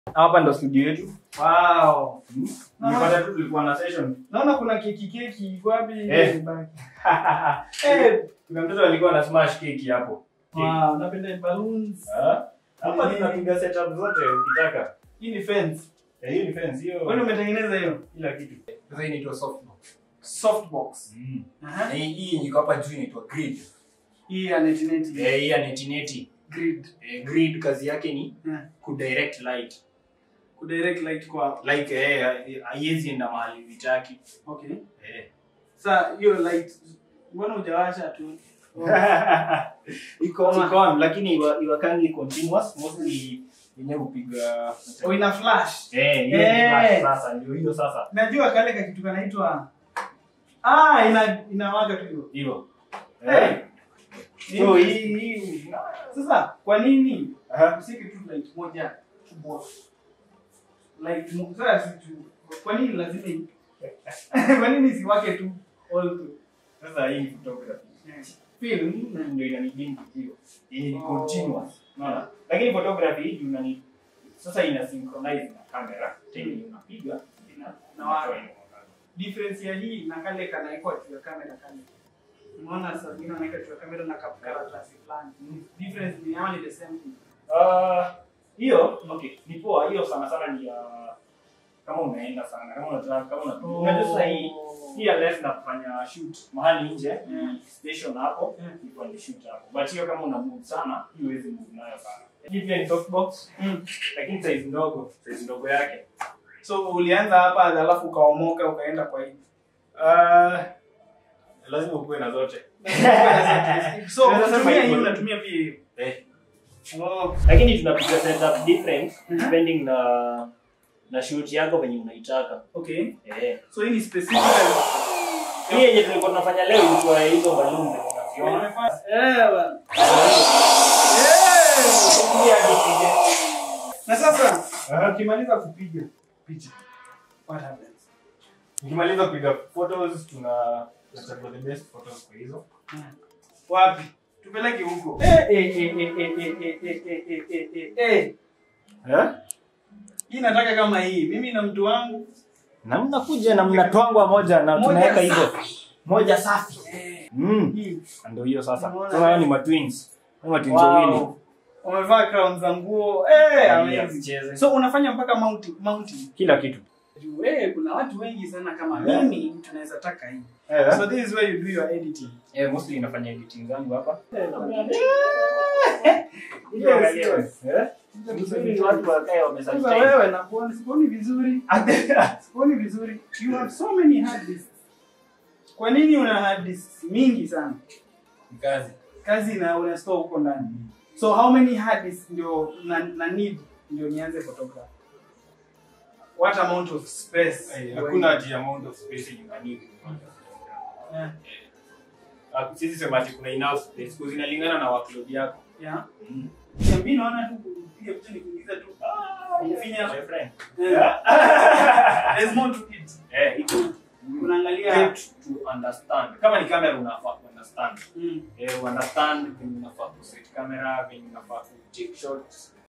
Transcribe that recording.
hapa ndo studio yetu Wow. nipata tu tulikuwa na session Naona kuna keki keki iko wapi? Eh. Baki. Eh, kuna mtoto alikuwa na smash keki hapo Wow, napenda balloons. Ah, hapa Eh. tunapiga setup zote ukitaka Hii ni fence. Eh, hiyo ni fence hiyo Kwani umetengeneza hiyo? kila kitu Sasa hii inaitwa softbox. Softbox. Mm. Aha. Na hii hii yenye iko hapa juu inaitwa grid. Hii ya neti neti. Eh, hii ya neti neti. Grid. Eh, grid kazi yake ni Yeah. kudirect light. Kudirect light kwa. Like eh haiwezi enda mahali vitaki. Okay. Eh. Sasa hiyo light mbona hujawasha tu? iko iko on lakini iwa- iwakangi continuous mostly yenyewe hupiga Oh, ina flash. eh hiyo Eh. ni flash sasa ndio hiyo sasa Najua kale ka kitu kanaitwa Ah, ina inawaka tu hivyo. hivyo Eh. so hii hii Sasa kwa nini Aha. usike tu light moja kubwa? Light mo- sasa si tu. Kwa nini lazima i- Kwa nini isiwake tu all through? sasa hii ni photography film ndio inanibidi hiyo hii ni Oh. continuous unaona lakini photography hii unani sasa ina synchronize na camera tena unapiga ina Na wale. difference ya hii na kale kanaekwa juu ya kamera kale unaona sasa vingine wanaweka juu ya kamera na kap- karatasi fulani difference ni hao ni the same thing Ah, hiyo okay ni poa hiyo sana sana ni ya kama unaenda sana kama unataka kama unataka unajua sasa hii hii unless na kufanya shoot mahali nje Mm. station hapo Mm. ni ni shoot hapo but hiyo kama una move sana hii huwezi move nayo sana hii pia ni softbox Mm. lakini size ndogo size ndogo yake so ulianza hapa alafu ukaomoka ukaenda kwa hii Ah, lazima ukuwe na zote so Unaweza sema unatumia hii hivyo. unatumia pia hiyo eh oh. lakini tunapiga setup different Mhm. depending na na shoot yako venye unaitaka okay eh so hii ni specific hii yenye tulikuwa tunafanya leo ilikuwa ya hizo balloon unaziona eh bwana. Hii hadi tuje. na sasa ukimaliza kupiga picha what happens Nikimaliza kupiga photos tuna tunachagua the best photos kwa hizo. wapi tupeleke huko eh eh eh eh eh eh eh eh eh eh eh eh Eh? hii nataka kama hii mimi na mtu wangu Na mnakuja na mnatwangwa moja na Moja tunaweka hizo. safi. Moja safi. eh, Mm. hii Ndio hiyo sasa. Unaona? Sasa hao ni matwins. Ni matwins wawili. wow. wamevaa crown za nguo eh Yeah, amazing cheze. so unafanya mpaka mounting mounting Kila kitu. juu eh kuna watu wengi sana kama Yeah. mimi tunaweza taka hii Eh. so this is where you do your editing Eh, mostly inafanya editing zangu hapa. Yes, yes. Eh? Vizuri watu wakae Sasa wamesustain. wewe nakuona sikuoni vizuri sikuoni vizuri you have so many hard disks kwa nini una hard disks mingi sana Kazi. kazi na una store huko ndani so how many hard disks ndio na, na need ndio nianze photography what amount of space Eh, do I Hakuna need? ati amount of space yenye unanid. yeah. Ah, Sisi sema ati kuna enough space kwa zinalingana na workload yako. yeah. Mm. mimi naona tu kupiga picha ni kuingiza tu ah umefinya My friend. yeah. there's more to it Eh, iko unaangalia great to understand. Kama ni camera unafaa ku understand. mm. Eh, understand venye unafaa ku set camera, venye unafaa ku take shots.